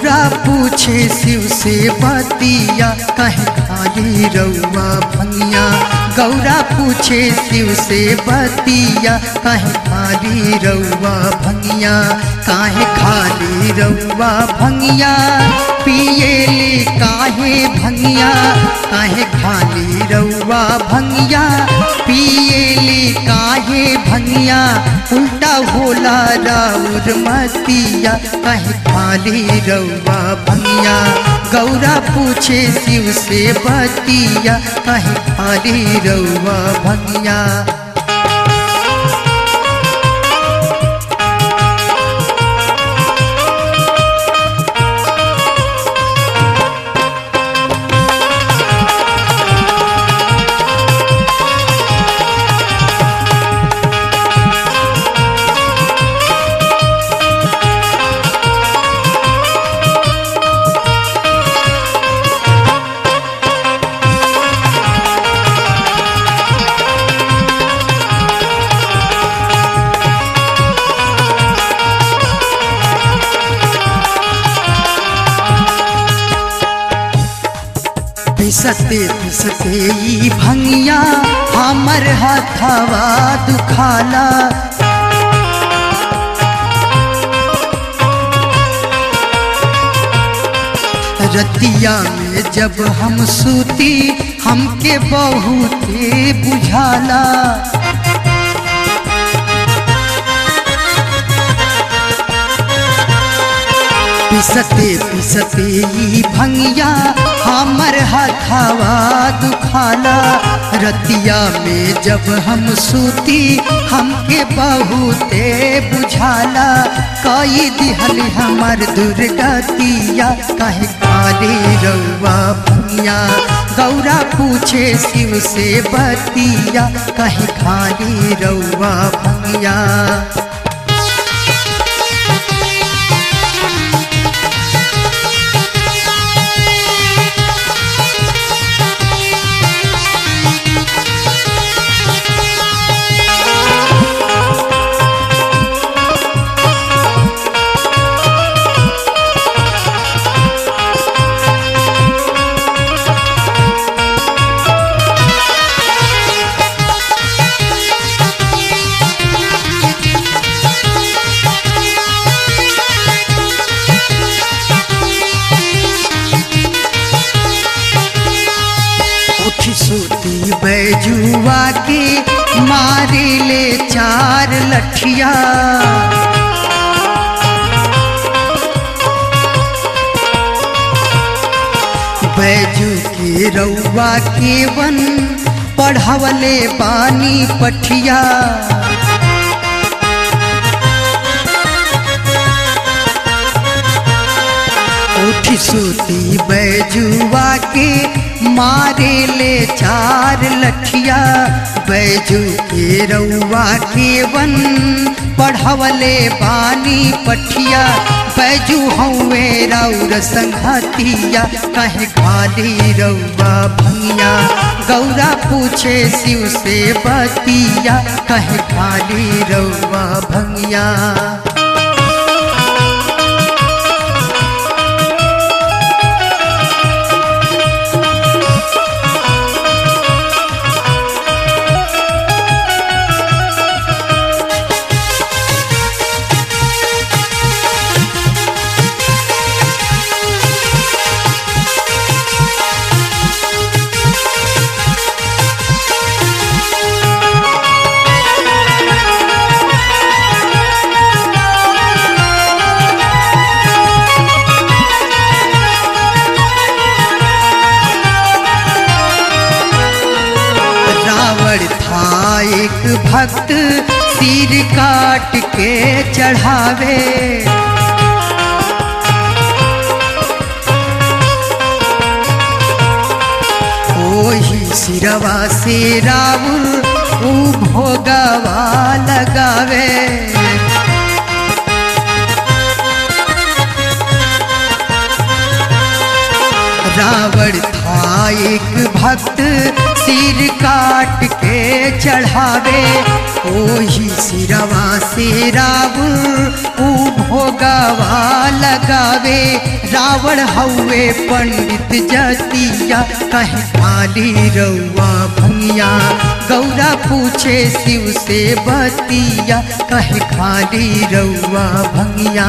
गौरा पूछे शिव से बतिया कहे खाली रउआ भंगिया गौरा पूछे शिव से बतिया कहे खाली रउआ भंगिया काहे खाली रउआ भंगिया पिएली काहे भंगिया काहे खाली रउआ भंगिया पिएली काहे भंगिया उल्टा होला राउर मतिया कहे खाली रउआ भंगिया गौरा पूछे शिव से बतिया कहे खाली रउआ भंगिया पिसते पिसते ई भंगिया हमर हथवा दुखाला रतिया में जब हम सूती हमके बहुते बुझाला पिसते पिसते ई भंगिया हमर हथवा दुखाला रतिया में जब हम सूती हमके बहुते बुझाला कई दिहल हमर दुर्गतिया कहे काले रउआ भंगिया गौरा पूछे शिव से बतिया कहे खाली रउआ भंगिया उठी सूती बैजुआ के मारे ले चार लठिया बैजू के रउआ के वन पढ़वले बानी पठिया उठी सूती बैजुआ के मारे ले चार लठिया बैजू के रउआ के वन पढ़वले बानी पठिया बैजू हौवे रौर संघतिया कहे खाली रउआ भंगिया गौरा पूछे शिव से बतिया कहे खाली रउआ भंगिया रावण था एक भक्त सिर काट के चढ़ावे ओही सिरवा से रावण ऊ भोगवा लगावे रावण था एक भक्त सिर काट के चढ़ावे ओही सिरवा से रावण ऊ भोगावा लगावे रावण हउए पंडित जतिया कहे खाली रउआ भंगिया गौरा पूछे शिव से बतिया कहे खाली रउआ भंगिया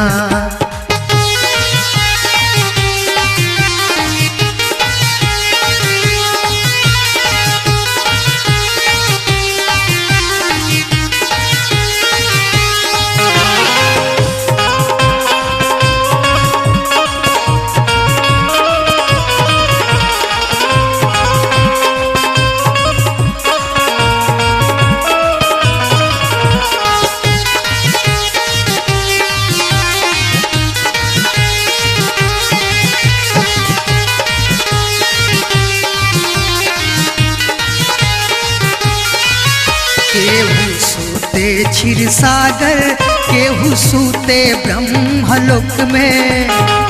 केहू सूते क्षीर सागर केहू सूते ब्रह्मलोक में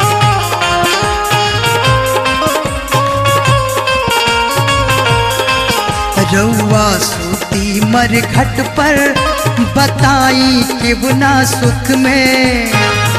रउआ सूती मर घट पर बताई के बुना सुख में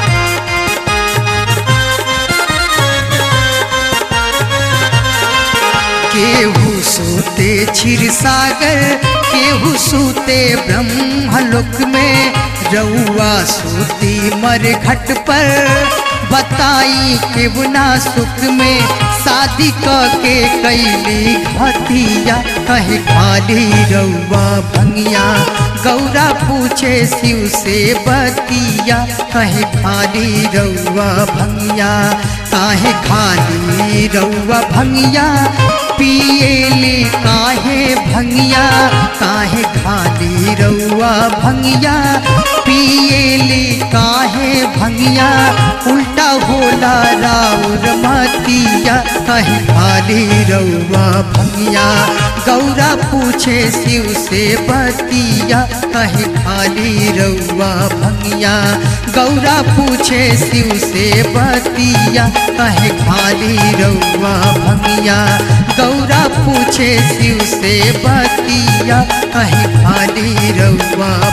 केहू सूते क्षीर सागर केहू सूते ब्रह्मलोक में रउआ सूती मर घट पर बताई के बुना सुख में शादी क के कैली घतिया कहे खाली रउआ भंगिया गौरा पूछे शिव से बतिया कहे खाली रउआ भंगिया काहे खाली रउआ भंगिया पिएली काहे भंगिया काहे खाली रउआ भंगिया पिएली काहे भंगिया उल्टा होला राउर मतिया कहे खाली रउआ भंगिया गौरा पूछे शिव से बतिया कहे खाली रउआ भंगिया गौरा पूछे शिव से बतिया कहे खाली रउआ भंगिया गौरा पूछे शिव से बतिया कहे खाली रउआ